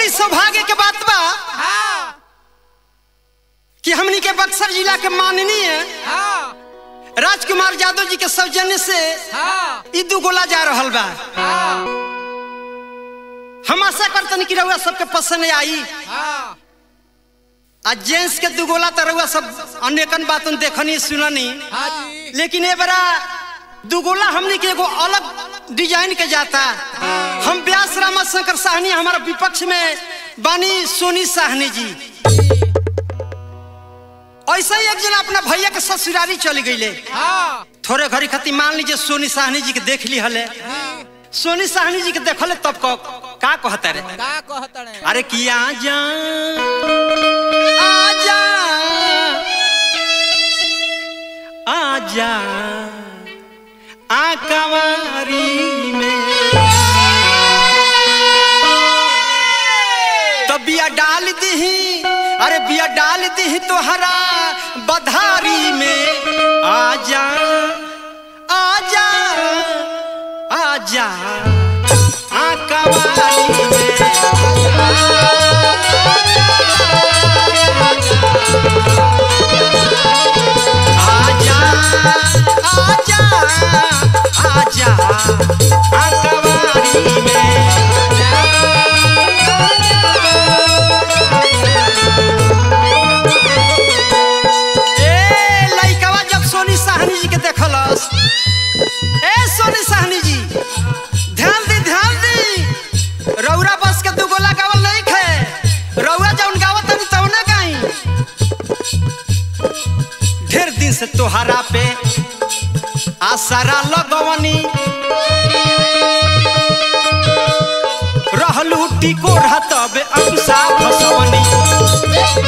बड़ी सौभाग्य के बात बा हाँ कि हमनी के बक्सर जिला के माननीय हाँ राजकुमार यादव जी के सौजन्य से हाँ ई दू गोला जा रहल बा हाँ हम आशा करतनी कि रउआ सबके पसंद आई हाँ आ जेंट्स के दू गोला तो रउआ सब अनेकन बातन देखनी सुननी हाँ जी लेकिन ए बरा दुगोला हमने के एगो अलग डिजाइन के जाता हम व्यास रामा शंकर साहनी हमारा विपक्ष में बानी सोनी साहनी जी ऐसा ही एक जना अपना भैया के ससुरारी चली गईले हाँ थोड़े घड़ी खातिर मान लीजिए सोनी साहनी जी के देख ली हले सोनी साहनी जी के देखले तब को का कहता रे का कहत रे अरे किया जा आजा आजा आ कवारी में तो बिया डाल दही अरे बिया डाल दही तोहरा बधारी में आजा आजा आजा आ कवारी में आजा आजा आजा आ कवारी में ए लइकवा जब सोनी साहनी जी के देखलस ए सोनी साहनी जी ध्यान दी ध्यान दी रौरा बस के दू गोला गावल नहीं खे रौरा जौन गावत तनी तौने गाई ढेर दिन से तोहरा पे आसरा लगवनी रहलू टिको तब अंकुशा फसवनी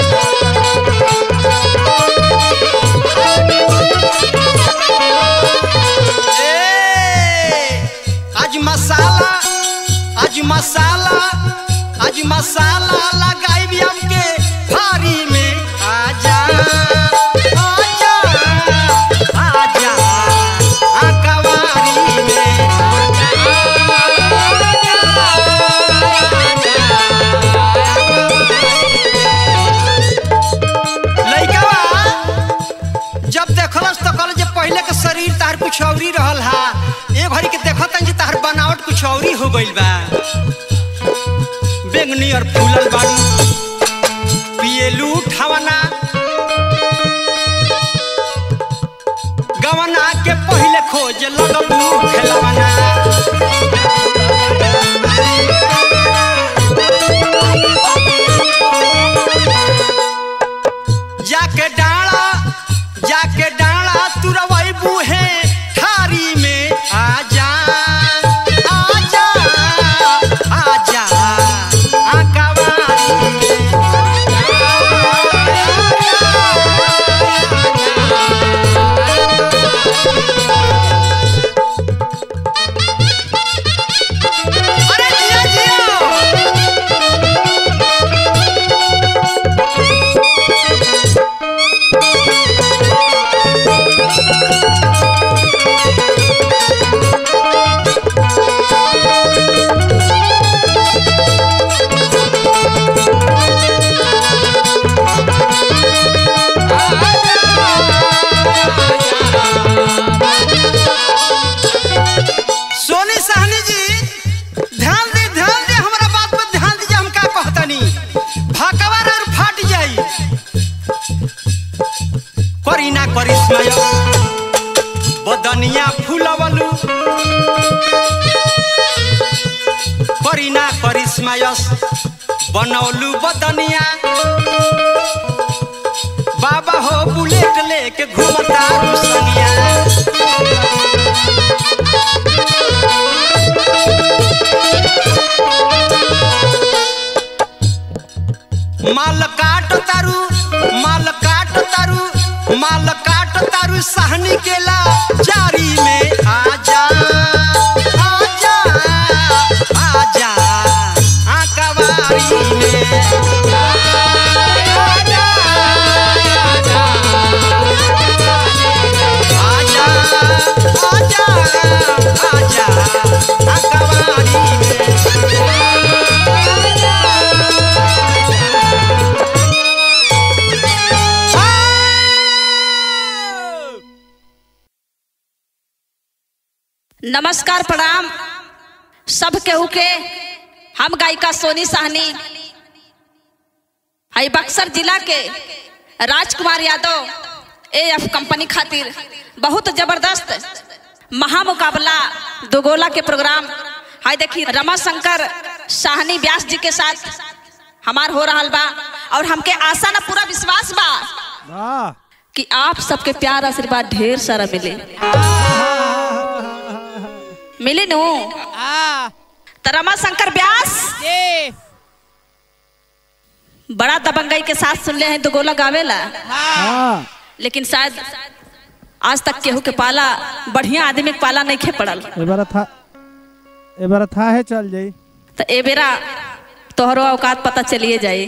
ए, आज मसाला आज मसाला आज मसाला लगाई हमके भारी में आजा आजा आजा आ कवारी में लइकवा जब देखलस तो कहल जे पहले के शरीर तार कुछ औरी रहल हा ए घड़ी के देखत जे तार बनावट कुछ औरी हो गइल बा बेंगनी और फूलल बाड़ी पिएलू ठवना गवना के पहले खोज लगबू खेलवना जाके डाला जाके डाला तुरवई बूहे थारी में आजा आजा आजा आ कवारी में अरे जिया जिया सोनी साहनी जी ध्यान दे ध्यान दे हमरा बात पर ध्यान दीजिए हम का कहतनी भाकवर और फाट जाई करी ना करिश्मा बदनिया फूलवलू करी ना करिश्मा बनौलू बदनिया बाबा हो बुलेट लेके घूमता रुसनिया माल काट तारू माल काट तारू माल काट तारू सहनी केला जारी में आजा आजा आजा आ कवारी में आजा आजा आजा आ कवारी में नमस्कार प्रणाम सब केहू के हम गायिका सोनी साहनी हई बक्सर जिला के Rajkumar Yadav A F company खातिर बहुत जबरदस्त महामुकाबला दोगोला के प्रोग्राम हाय देखी रमा शंकर साहनी व्यास जी के साथ हमार हो रहा बा और हमके आशा ना पूरा विश्वास बा वाह कि आप सबके प्यार आशीर्वाद ढेर सारा मिले मिली नु आ तो रमा शंकर व्यास ये बड़ा दबंगई के साथ सुन ले हैं तो गोला गावेला हाँ लेकिन शायद आज तक केहू के पाला बढ़िया आदमी के पाला नहीं खे पड़ल ए बार था ए बार था है चल जाई तो ए बेरा तोहरो औकात पता चलिए जाए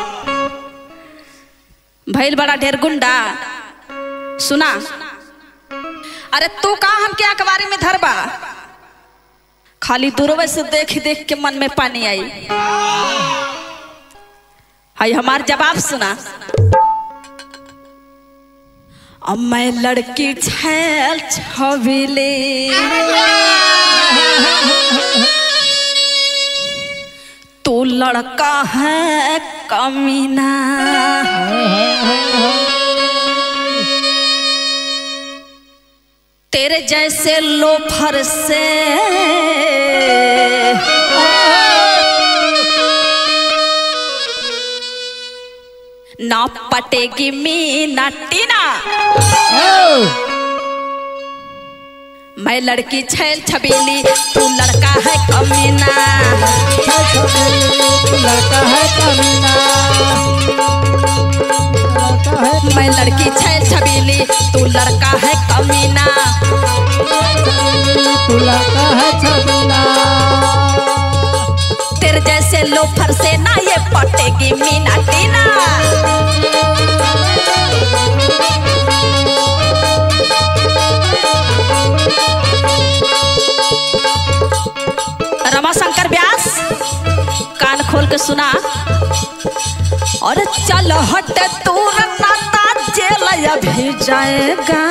भैल बड़ा ढेर गुंडा सुना अरे तू का हम क्या अखबारी में धरबा खाली दूरवे से देख देख के मन में पानी आई हाय हमार जवाब सुना अब मैं लड़की छैल छबिले तू लड़का है कमीना तेरे जैसे लोफर से ना पटेगी मीना टीना मैं लड़की छैल छबीली तू लड़का है कमीना लड़का है कमीना लड़का है मैं लड़की छैल छबीली तू लड़का है कमीना तू लड़का है छबीला तेरे जैसे लोफर से ना ये पटेगी मीना टीना रमाशंकर व्यास कान खोल के सुना और चल हट दूर नाता जेल अभी जाएगा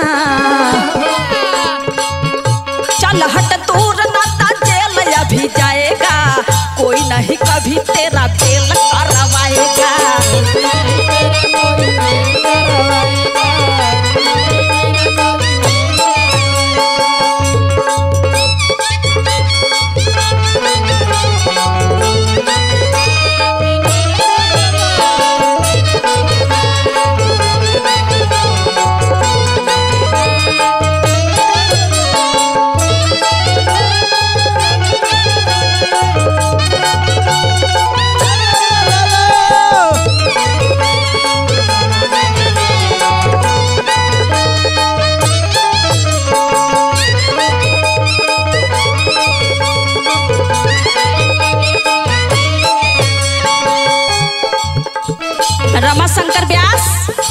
चल हट दूर नाता जेल अभी जाएगा कोई नहीं कभी तेरा बेल करवाएगा रमाशंकर व्यास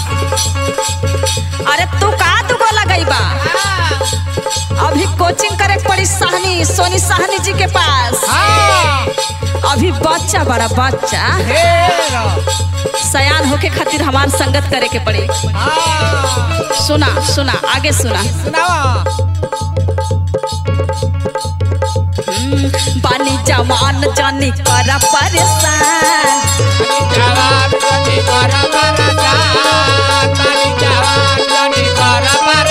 अरे तू का तू गोला गई बा अभी कोचिंग करे के पड़ी साहनी सोनी साहनी जी के पास हाँ अभी बच्चा बड़ा बच्चा ढेर सयान होके खातिर हमार संगत करे के पड़ी हाँ सुना सुना आगे सुना सुनावा हम्म, बानी जवान जानी करा परेशान जवान जनी कर बरसात मारी जवान जनी कर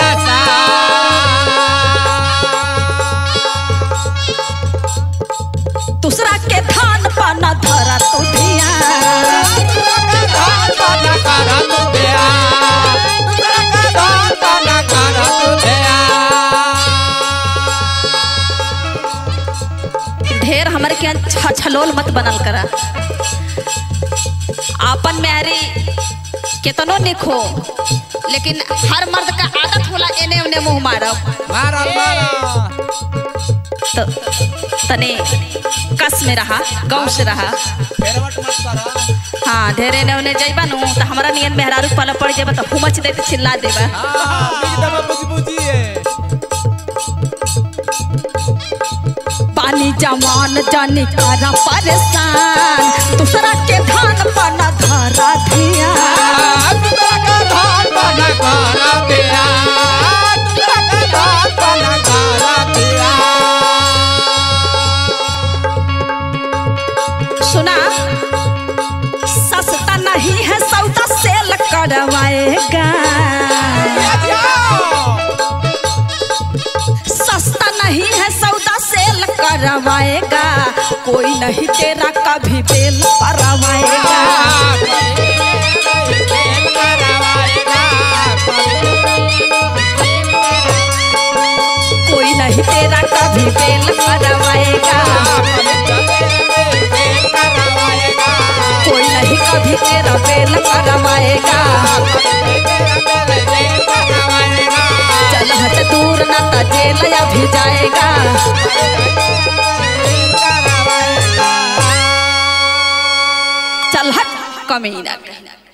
बरसात दूसरा के धान पाना धरा तू ध्यान धान पाना कर तू दया दूसरा का धान पाना कर तू दया ढेर हमारे के छ- छलोल मत बनल करा आपन मैरी केतनो निखो लेकिन हर मर्द का आदत होला एने ओने मुंह मारब मारल मारल तो तने कस में रहा गाँव से रहा फेरवट मत कर हाँ ढेर एने ओने जइबा नु तो हमरा नियन मेहरारू पाला पड़ जेबा तो हुमच दे के चिल्ला देबा हाँ बीज दबा बुझ बुझिए पानी जवान जानी करा परेशान दूसरा के धान पाना धरा धिया दूसरा का धान पाना कर दिया दूसरा का धान पाना कर दिया करवाएगा सस्ता नहीं है सौदा सेल करवाएगा कोई नहीं तेरा कभी बेल करवाएगा कोई नहीं तेरा कभी बेल करवाएगा कोई नहीं कभी तेरा बेल करवाएगा चल हट दूर ना तो जेल अभी जाएगा चल हट कमीना कहना